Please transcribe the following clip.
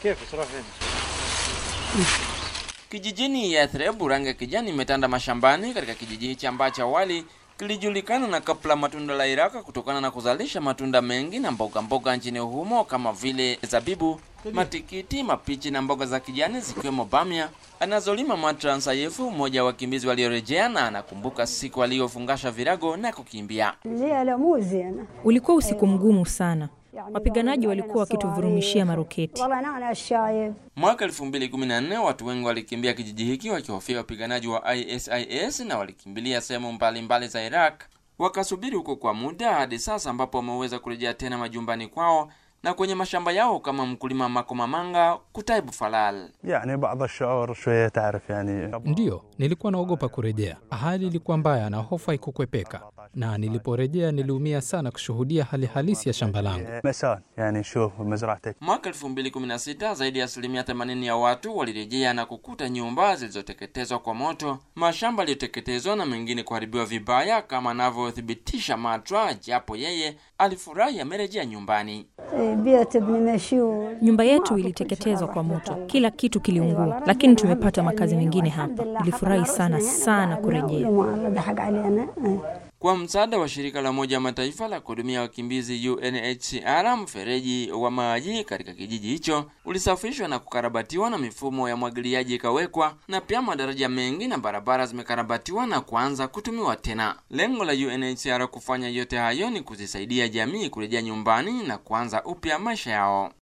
كيف تروح فين؟ Kijijini Yathreb, rangi ya kijani imetanda mashambani katika kijiji hichi ambacho awali kilijulikana na kapla matunda la Iraka kutokana na kuzalisha matunda mengi na mboga mboga nchini humo kama vile zabibu, matikiti, mapichi na mboga za kijani zikiwemo bamia anazolima Matran Sayefu, mmoja wa wakimbizi waliorejea, na anakumbuka siku aliyofungasha virago na kukimbia. الليلة مو زينة Ulikuwa usiku mgumu sana. يعني Wapiganaji ضربوا walikuwa علينا wakituvurumishia صواريخ. maroketi. والله أنا الشايب Mwaka 2014 watu wengi walikimbia kijiji hiki wakihofia wapiganaji wa ISIS na walikimbilia sehemu mbalimbali za Iraq, wakasubiri huko kwa muda hadi sasa ambapo wameweza kurejea tena majumbani kwao na kwenye mashamba yao kama mkulima Mako Mamanga Kutaibu Falal. يعني بعض الشعور شوية تعرف يعني Ndiyo, nilikuwa naogopa kurejea. Hali ilikuwa mbaya na hofu haikukwepeka, na niliporejea niliumia sana kushuhudia hali halisi ya shamba langu. مسان يعني شوف مزرعتك Mwaka 2016 zaidi ya asilimia 80 ya watu walirejea na kukuta nyumba zilizoteketezwa kwa moto, mashamba yaliyoteketezwa na mengine kuharibiwa vibaya, kama anavyothibitisha Matra, japo yeye alifurahi amerejea nyumbani. إيه، بيت ابن مشيول Nyumba yetu iliteketezwa kwa moto, kila kitu kiliungua, lakini tumepata makazi mengine hapa. Nilifurahi sana sana kurejea. ما ضحك علينا إيه. Kwa msaada wa shirika la Umoja wa Mataifa la kuhudumia wakimbizi UNHCR, mfereji wa maji katika kijiji hicho ulisafishwa na kukarabatiwa na mifumo ya mwagiliaji ikawekwa, na pia madaraja mengi na barabara zimekarabatiwa na kuanza kutumiwa tena. Lengo la UNHCR kufanya yote hayo ni kuzisaidia jamii kurejea nyumbani na kuanza upya maisha yao.